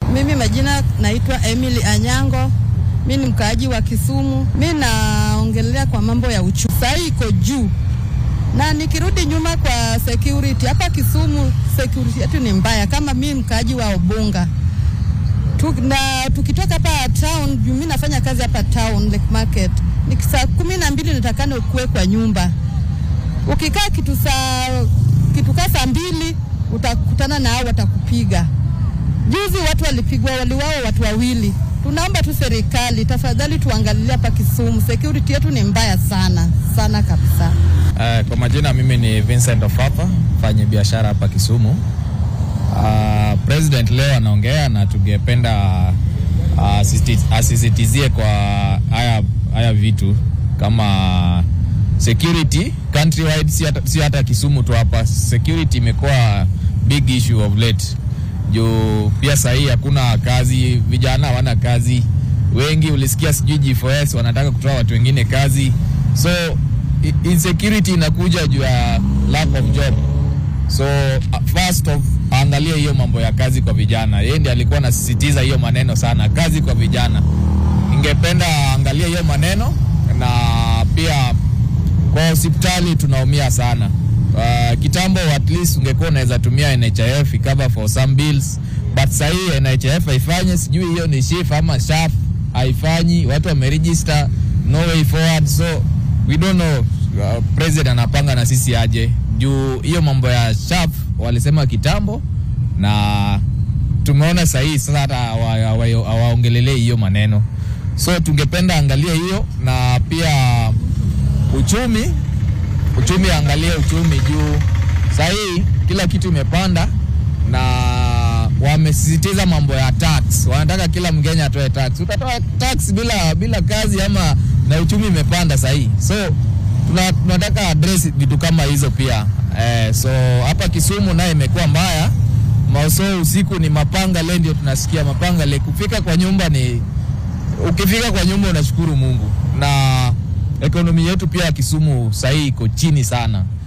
Mimi majina naitwa Emily Anyango, mi ni mkaaji wa Kisumu. Mi naongelea kwa mambo ya uchumi, saa hii iko juu, na nikirudi nyuma kwa security hapa Kisumu, security yetu ni mbaya. Kama mi mkaaji wa Obunga tu, na tukitoka hapa town, juu mi nafanya kazi hapa town Lake Market, ni saa kumi na mbili nitakana ukuwe kwa nyumba. Ukikaa kitu saa kitu kaa saa mbili utakutana na hao watakupiga. Juzi watu walipigwa, waliwao watu wawili. Tunaomba tu serikali tafadhali tuangalie hapa Kisumu, security yetu ni mbaya sana sana kabisa. Uh, kwa majina mimi ni Vincent Ofafa, mfanya biashara hapa Kisumu. Uh, president leo anaongea na tungependa uh, asisitizie kwa haya haya vitu kama security countrywide, si hata, si hata Kisumu tu hapa. Security imekuwa big issue of late juu pia sahii hakuna kazi, vijana hawana kazi wengi. Ulisikia sijui G4S wanataka kutoa watu wengine kazi, so insecurity inakuja juu ya lack of job. So first of angalie hiyo mambo ya kazi kwa vijana. Yeye ndiye alikuwa anasisitiza hiyo maneno sana, kazi kwa vijana. Ningependa angalie hiyo maneno, na pia kwa hospitali tunaumia sana. Uh, kitambo at least ungekuwa unaweza tumia NHIF cover for some bills, but sahii NHIF haifanye, sijui hiyo ni SHIF ama SHAF haifanyi, watu wameregister no way forward, so we don't know uh, president anapanga na sisi aje juu hiyo mambo ya SHAF walisema kitambo, na tumeona sahii sasa hata hawaongelelei hiyo maneno, so tungependa angalie hiyo na pia uchumi uchumi, angalie uchumi juu sahii kila kitu imepanda, na wamesisitiza mambo ya tax. Wanataka kila Mkenya atoe tax. Utatoa tax bila bila kazi ama na uchumi imepanda sahii, so tunataka address vitu kama hizo pia eh, so hapa Kisumu naye imekuwa mbaya maoso, usiku ni mapanga le, ndio tunasikia mapanga le. Kufika kwa nyumba ni ukifika kwa nyumba unashukuru Mungu na ekonomi yetu pia ya Kisumu sahii iko chini sana.